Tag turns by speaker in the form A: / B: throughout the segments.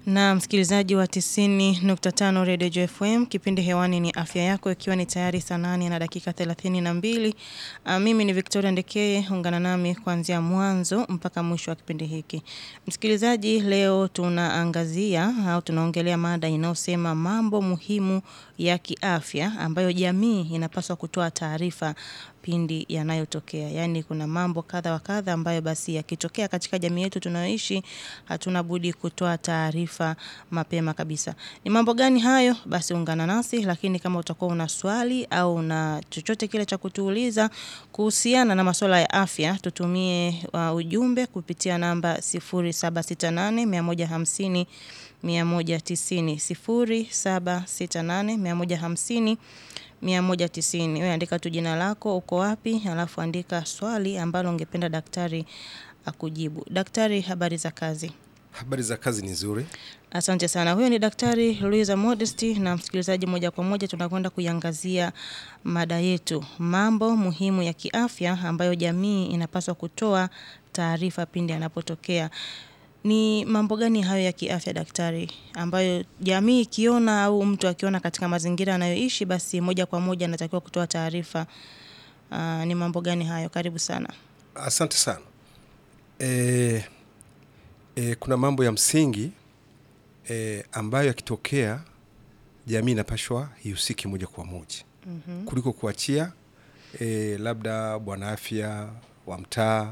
A: Na msikilizaji wa 90.5 Radio JFM, kipindi hewani ni afya yako, ikiwa ni tayari saa nane na dakika 32. Uh, mimi ni Victoria Ndekeye, ungana nami kuanzia mwanzo mpaka mwisho wa kipindi hiki. Msikilizaji, leo tunaangazia au tunaongelea mada inayosema mambo muhimu ya kiafya ambayo jamii inapaswa kutoa taarifa pindi yanayotokea. Yaani kuna mambo kadha wa kadha ambayo basi yakitokea katika jamii yetu tunayoishi hatuna budi kutoa taarifa mapema kabisa. Ni mambo gani hayo? Basi ungana nasi, lakini kama utakuwa una swali au una chochote kile cha kutuuliza kuhusiana na masuala ya afya, tutumie uh, ujumbe kupitia namba 0768 150 190 0768 150 190. Wewe andika tu jina lako, uko wapi, alafu andika swali ambalo ungependa daktari akujibu. Daktari, habari za kazi?
B: Habari za kazi ni nzuri.
A: Asante sana. Huyo ni Daktari Luiza Modesty na msikilizaji, moja kwa moja tunakwenda kuiangazia mada yetu, mambo muhimu ya kiafya ambayo jamii inapaswa kutoa taarifa pindi yanapotokea. Ni mambo gani hayo ya kiafya daktari, ambayo jamii ikiona au mtu akiona katika mazingira anayoishi basi moja kwa moja anatakiwa kutoa taarifa? Uh, ni mambo gani hayo? Karibu sana.
B: Asante sana. E, e, kuna mambo ya msingi e, ambayo yakitokea jamii inapashwa ihusiki moja kwa moja
A: Mhm.
B: kuliko kuachia e, labda bwana afya wa mtaa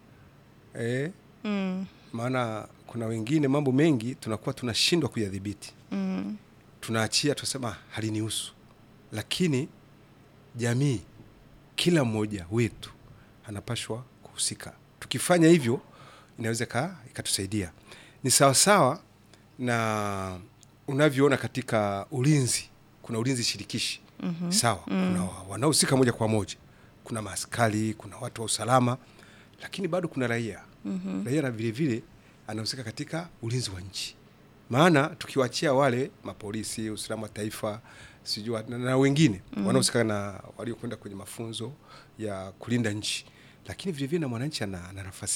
B: e,
A: Mm,
B: maana kuna wengine mambo mengi tunakuwa tunashindwa kuyadhibiti,
A: mm,
B: tunaachia tunasema halinihusu, lakini jamii, kila mmoja wetu anapashwa kuhusika. Tukifanya hivyo inaweza ika- ikatusaidia. Ni sawasawa na unavyoona katika ulinzi, kuna ulinzi shirikishi
A: mhm.
B: sawa, kuna wa- wanaohusika moja kwa moja, kuna maaskari, kuna watu wa usalama, lakini bado kuna raia
A: Mhm.
B: raia na vile vile anahusika katika ulinzi wa nchi. Maana tukiwachia wale mapolisi, usalama wa taifa, sijui na, na wengine wanaohusika na waliokwenda kwenye mafunzo ya kulinda nchi, lakini vile vile na mwananchi ana ana nafasi